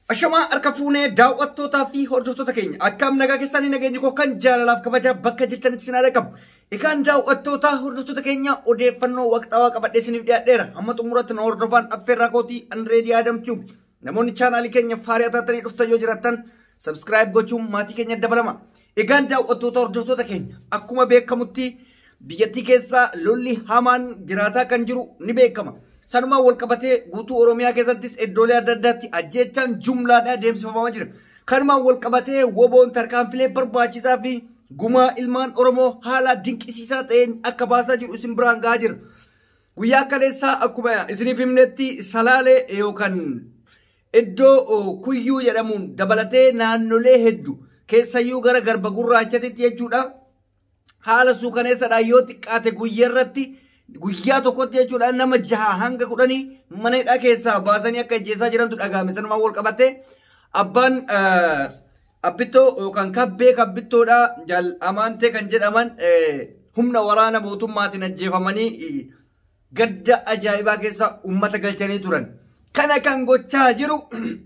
Ashamaa harka fuunee daawwattootaa fi hordoftoota keenya akkam nagaa keessanii nageenyi koo kan jaalalaaf kabajaa bakka jirtanitti sin haala qabu. Egaan daawwattootaa hordoftoota keenya odeeffannoo waqxawaa qabadhee isiniif dhiyaadheera. Hamma xumuratti na hordofaan affeerraa kootii Andireedii Aadamtuu. Namoonni chaanaalii keenya faariyaa taatanii dhuftan yoo jiraattan sabskiraayib gochuun maatii keenya dabalama. Egaan daawwattoota hordoftoota keenya akkuma beekamutti biyyattii keessaa lolli hamaan jiraataa kan jiru ni beekama. Sanumaan wal qabatee guutuu Oromiyaa keessattis iddoolee adda addaatti ajjeechaan jumlaadhaan deemsifamaa jira. Kanumaan wal qabatee woboon tarkaanfilee barbaachisaa fi gumaa ilmaan Oromoo haala dinqisiisaa ta'een akka baasaa jiru isin biraan gahaa jira. Guyyaa kaleessaa akkuma isiniif himnetti salaalee yookaan iddoo kuyyuu jedhamuun dabalatee naannolee hedduu keessayyuu gara garba gurraachatitti jechuudha. Haala suukaneessaadhaan yoo xiqqaate guyyaarratti guyyaa tokkotti jechuudha nama jaha hanga kudhanii mana hidhaa keessaa baasanii akka ajjeesaa jirantu dhagahame sanumaan wal qabatee abbaan abbittoo yookaan kabbee kabbittoodha jaal amaantee kan jedhaman humna waraana mootummaatiin ajjeefamanii gadda ajaa'ibaa keessa uummata galchanii turan. Kana kan gochaa jiru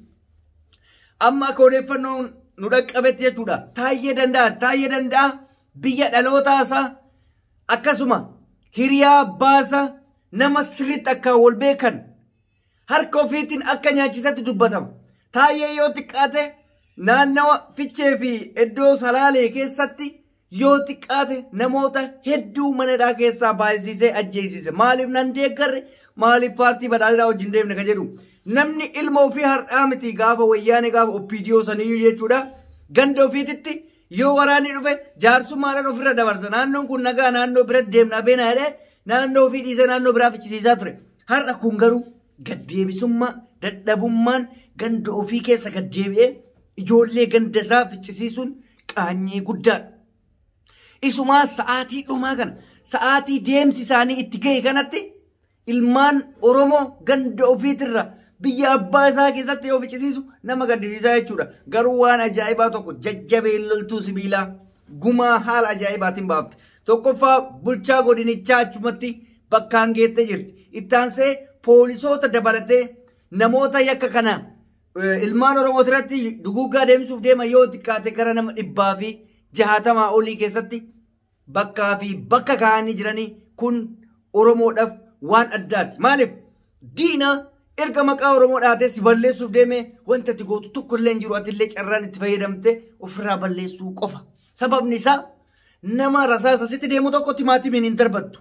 amma akka odeeffannoon nu dhaqqabetti jechuudha. Taayyee danda'a taayyee danda'a biyya dhalootaasaa akkasuma hiriyaa baasa nama sirriitti akka wal beekan harka ofiitiin akka nyaachisatti dubbatama. Taayyee yoo xiqqaate naannawa fichee fi iddoo salaalee keessatti yoo xiqqaate namoota hedduu manadhaa keessaa baay'isiisee ajjeesise. Maaliif nan deeggarre maaliif paartii badhaadhaa wajjin deemne ka jedhu. Namni ilma ofii har'aa miti gaafa wayyaane gaafa oppiidiyoo saniyyuu jechuudha. Ganda ofiititti yoo waraanni dhufe jaarsummaadhaan ofirra dabarsa. Naannoon kun nagaa naannoo bira deemnaa beena jedhee naannoo ofii dhiisee naannoo biraa fichisiisaa ture. Har'a kun garuu gaddeebisummaa dadhabummaan ganda ofii keessa gaddeebi'ee ijoollee ganda isaa fichisiisuun qaanyee guddaadha. Isumaa sa'aatii dhumaa kana sa'aatii deemsi isaanii itti ga'e kanatti ilmaan Oromoo ganda ofiitirra biyya abbaa isaa keessatti yoo fichisiisu nama gaddisiisaa jechuudha. Garuu waan ajaa'ibaa tokko jajjabeen loltuu sibiilaa gumaa haala ajaa'ibaatiin baafte. Tokkoffaa bulchaa godinichaa achumatti bakkaan geettee jirti. Ittaansee poolisoota dabalatee namoota yakka kana ilmaan Oromoo irratti duguuggaa deemsuuf deeman yoo xiqqaate gara nama dhibbaa fi jaatamaa olii keessatti bakkaa fi bakka kaa'anii jiranii kun Oromoodhaaf waan addaati. Maaliif diina erga maqaa Oromoo dhaatee si balleessuuf deeme wanta ati gootu tokko illee hin jiru atillee carraan itti fayyadamte ofirraa balleessuu qofa. Sababni isaa nama rasaasa sitti deemu tokko timaatimiin hin darbattu.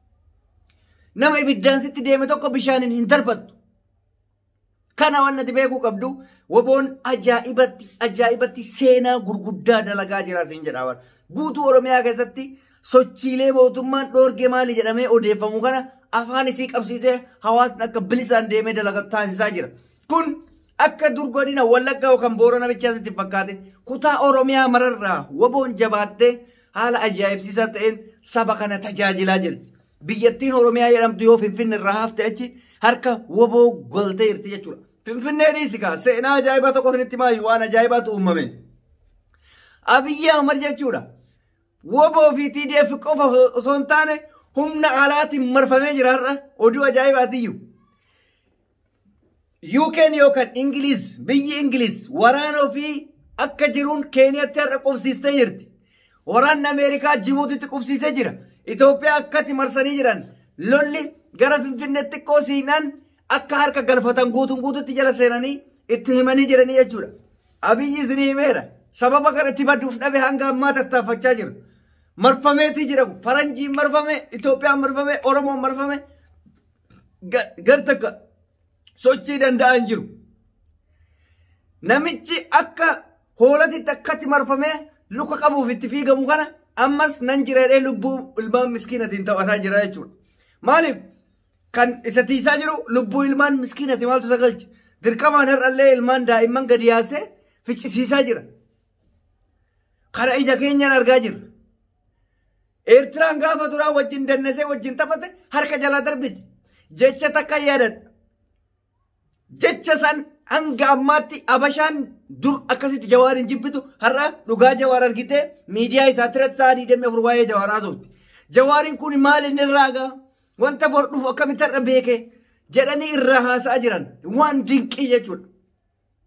Nama ibiddaan sitti deeme tokko bishaaniin hin darbattu. Kana waan ati beekuu qabdu woboon ajaa'ibatti ajaa'ibatti seenaa gurguddaa dalagaa jira siin jedhaa Guutuu Oromiyaa keessatti sochiilee mootummaan dhoorge maali jedhamee odeeffamu kana afaan isii qabsiisee hawaasni akka bilisaan deemee dalaga taasisaa jira. Kun akka dur godina Wallaggaa yookaan Boorana bichaasitti fakkaate kutaa Oromiyaa mararraa woboon jabaattee haala ajaa'ibsiisaa ta'een saba kana tajaajilaa jirti. Biyyattiin Oromiyaa jedhamtu yoo Finfinne irraa hafte achi harka woboo goltee jirti jechuudha. Finfinnee dhiisikaa seenaa ajaa'ibaa tokko isinitti maayu waan ajaa'ibaatu uumame. Abiyyi Ahmad jechuudha. Woboo fi TDF qofa osoo hin taane humna alaatiin marfamee jira har'a oduu ajaa'ibaatiyyuu. UK'n yookaan Ingiliiz biyyi Ingiliiz waraana ofii akka jiruun Keeniyatti har'a qubsiistee jirti. Waraanni Ameerikaa Jibuutitti qubsiisee jira. Itoophiyaa akkatti marsanii jiran lolli gara Finfinneetti xiqqoo siinaan akka harka galfatan guutuun guututti jala seenanii itti himanii jiranii jechuudha. Abiyyi isinii himeera. Sababa kana itti badduuf dhabe hanga ammaa tattaaffachaa jiru. Marfameetii jira. Faranjiin marfame, Itoophiyaan marfame, Oromoon marfame. Gar takka sochii danda'an jiru. Namichi akka hoolatitti akkatti marfamee luka qabuuf itti fiigamu kana ammas nan jireedhee lubbuu ilmaan miskiinatiin taphataa jira jechuudha. Maaliif? Kan isa tiisaa jiru lubbuu ilmaan miskiinati maaltu isa galche? Dirqamaan har'allee ilmaan daa'imman gadi yaasee ficcisiisaa jira. Kana ija keenyaan argaa jirra. Eertiraan gaafa duraa wajjin dannesee wajjin taphate harka jalaa darbiti. Jecha takka yaadadha. Jecha san hanga ammaatti abashaan dur akkasitti jawaar hin jibbitu har'a dhugaa jawaar argitee miidiyaa isaa irratti sa'aa digdamii afur waa'ee jawaaraa turte. Jawaariin kun maal inni irraa gaa? Wanta bor dhufu akkamitti har'a beeke jedhanii irraa haasa'aa jiran waan dinqii jechuudha.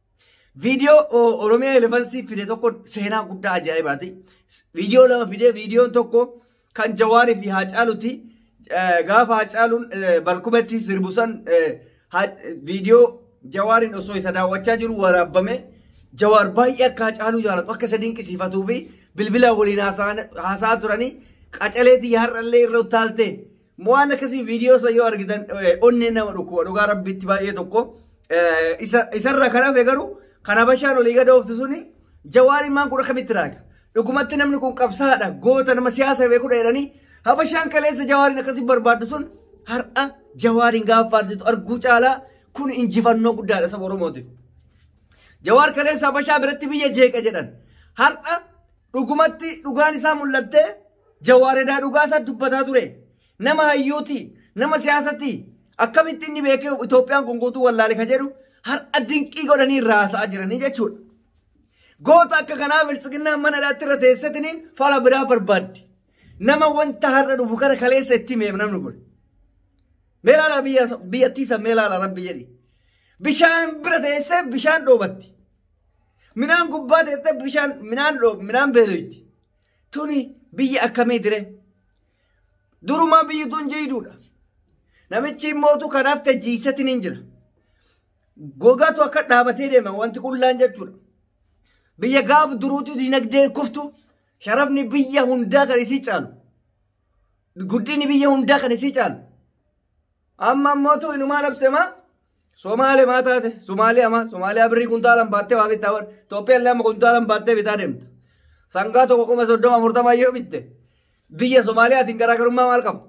Viidiyoo Oromiyaa Elevansii fide tokko seenaa guddaa ajaa'ibaati. Viidiyoo lama fide viidiyoon tokko kan Jawaarii fi Haacaaluti. Gaafa Haacaaluun balkumatti sirbusan viidiyoo Jawaariin osoo isa daawwachaa jiru waraabame. Jawaar baay'ee akka Haacaaluu jaalatu akka isa dinqisiifatuu fi bilbila waliin haasaa turanii qacaleetii har'allee irra utaalte. Waan akkasii viidiyoo isa yoo argitan onnee nama dhukkuba dhugaa rabbitti baay'ee tokko. Isarra kan hafe garuu kan habashaan olii gada ooftu suni jawaariin maan kun akkamitti raaga. Dhugumatti namni kun qabsaadha goota nama siyaasa beekudha jedhanii habashaan kaleessa jawaariin akkasii barbaaddu sun har'a jawaariin gaafa faarsitu arguu caalaa kun injifannoo guddaadha saba Oromootiif. Jawaar kaleessa habashaa biratti biyya jeeqa jedhan har'a dhugumatti dhugaan isaa mul'attee jawaaredaa dhugaa isaa dubbataa ture. Nama hayyuuti nama siyaasati akkamitti inni beekee Itoophiyaan kun guutuu wallaale ka jedhu har'a dinqii godhanii irraa haasa'aa jiranii jechuudha. Goota akka kanaa bilchiginnaa mana dhaatti irra teessatiniin fala biraa barbaaddi. Nama wanta har'a dhufu kana kaleessa itti himeef namni kun. Meelaala biyyattii san meelaala rabbi jedhi. Bishaan bira teessee bishaan dhoobatti. Minaan gubbaa teessee bishaan minaan minaan beeloyti. Tuni biyya akkamii dire? Durumaa biyyi tun jiidhuudha. Namichi immootu kanaaf tajjiisatiin hin jira. Gogaatu akka dhaabatee deema wanti qullaan jechuudha. Biyya gaaf duruutu dinagdee kuftu sharafni biyya hundaa kan isii caalu. Guddinni biyya hundaa kan isii caalu. Amma immootu inumaa labsemaa Somaalee maa taate Somaalee ama Somaaliyaa birrii kuntaalan baattee waa bittaa bar Itoophiyaan lama kuntaalan baattee bitaa deemta. Sangaa tokko kuma soddoma afurtama yoo bitte biyya Somaaliyaatiin garaagarummaa maal qabu?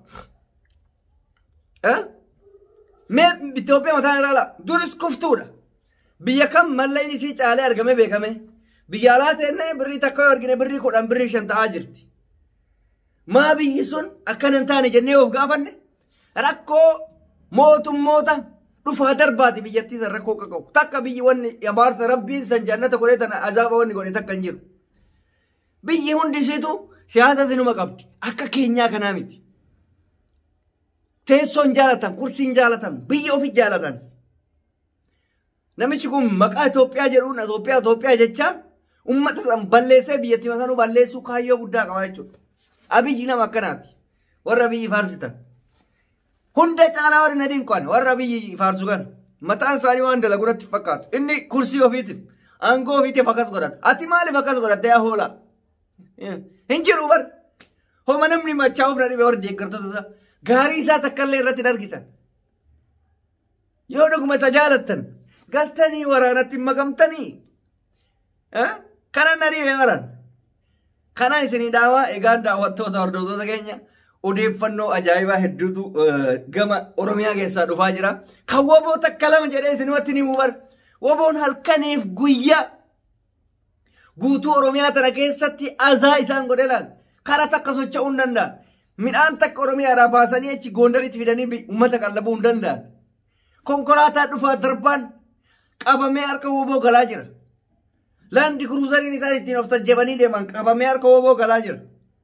Mee Itoophiyaa mataan irraa laa duris kuftuudha. Biyya kam malleen isii caalee argame beekame. Biyya alaa teennee birrii takka yoo argine birrii kudhan birrii shan ta'aa jirti. Maa biyyi sun akkana hin taane jennee of gaafanne rakkoo mootummoota dhufaa darbaati biyyattii san rakkoo qaqqabu. Takka biyyi wanni abaarsa rabbiin san jannata godhee tana azaaba wanni godhe takka hin jiru. Biyyi hundisiitu siyaasa sinuma qabdi. Akka keenyaa kanaa miti. Teessoon jaalatan, kursiin jaalatan, biyya ofi jaalatan. Namichi kun maqaa Itoophiyaa jedhuun Itoophiyaa Itoophiyaa jechaan uummata san balleessee biyyattii masanuu balleessuu kaayyoo guddaa qaba jechuudha. Abiyyi nama akkanaati. Warra biyyi faarsitan. Hunda caalaa warri nadiin qo'an warra biyyi faarsu kan mataan isaanii waan dalagu irratti fakkaatu. Inni kursii ofiitiif aangoo ofiitiif akkas godhata. Ati maaliif akkas godhatte yaa hoolaa? Hin jiru bar. Homa namni machaa'uuf na dhibe warri deeggartoota isaa. Gaarii isaa takkallee irratti argitan. Yoo dhuguma isa jaalattan galtanii waraanatti hin makamtanii. Kanan na dhibe maran. Kanan isinii dhaamaa egaan daawwattoota hordoftoota keenya. odeeffannoo ajaa'ibaa hedduutu gama Oromiyaa keessaa dhufaa jira. Kan woboo takka lama jedhee isinumatti ni mubar. Woboon halkaniif guyyaa guutuu Oromiyaa tana keessatti azaa isaan godhe laal. Kara takka socho'uu hin danda'an. Midhaan takka Oromiyaadhaa baasanii achi goondaritti fidanii uummata qallabuu hin danda'an. Konkolaataa dhufaa darbaan qabamee harka woboo galaa jira. Laandi kuruuzariin isaan ittiin of tajjabanii deeman qabamee harka woboo galaa jira.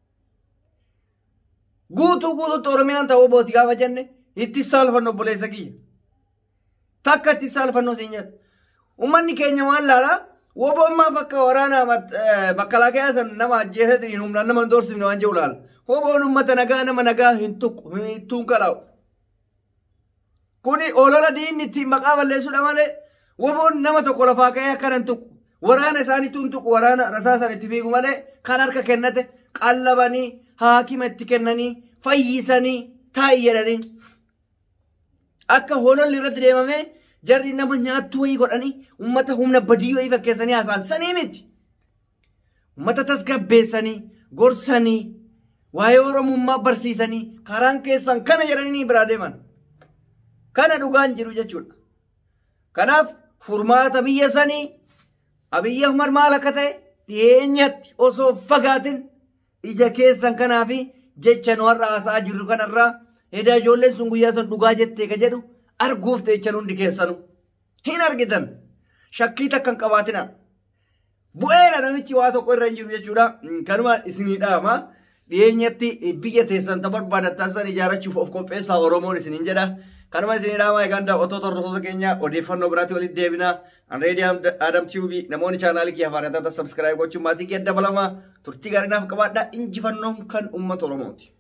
guutuu guutuutti oromiyaan ta'uu booti gaafa jenne itti saalfannu obboleessa kiyya. Takka itti saalfannu siin jedhu. Uummanni keenya waan laalaa woboommaa fakka waraanaa makalaakaa san nama ajjeesatanii humnaan nama hin doorsifne waan jiru laala. Woboon uummata nagaa nama nagaa hin tuqu hin tuunqalaa'u. Kuni olola diinni ittiin maqaa balleessuudha malee woboon nama tokko lafaa ka'ee akkana hin tuqu. Waraana isaaniitu hin tuqu waraana rasaa san itti fiigu malee kan harka kennate qallabanii haakima itti kennanii fayyisanii taa'ii jedhanii akka hoololli irratti deemamee jarri nama nyaattuu wayii godhanii uummata humna badii wayii fakkeessanii haasaan sanii miti. Uummata tasgabbeessanii gorsanii waa'ee oromummaa barsiisanii karaan keessan kana jedhanii biraa deeman. Kana dhugaan jiru jechuudha. Kanaaf furmaata biyya sanii Abiyyi Ahmad maal akka ta'e dhiyeenyatti osoo fagaatin ija keessan kanaa fi jecha nu har'a haasa'aa jirru kanarraa edaa ijoolleen sun guyyaa san dhugaa jettee ka jedhu arguuf jecha hundi keessanu hin argitan shakkii takka hin qabaatina. Bu'eera namichi waa tokko irra hin jiru jechuudha. Kanuma isinii dhaama. Dhiyeenyatti biyya teessan ta barbaadattan san ijaarrachuuf of qopheessaa Oromoon isiniin jedha. Kanuma isinii dhaama egaan daawwattoota hordoftoota keenya odeeffannoo biraatti walitti deebina. Anreedii Adam Tiyuubii namoonni chaanaalii kiyya faarataata sabskiraayib gochuun maatii kiyya dabalamaa turtii gaarii naaf qabaadhaa injifannoon kan uummata Oromooti.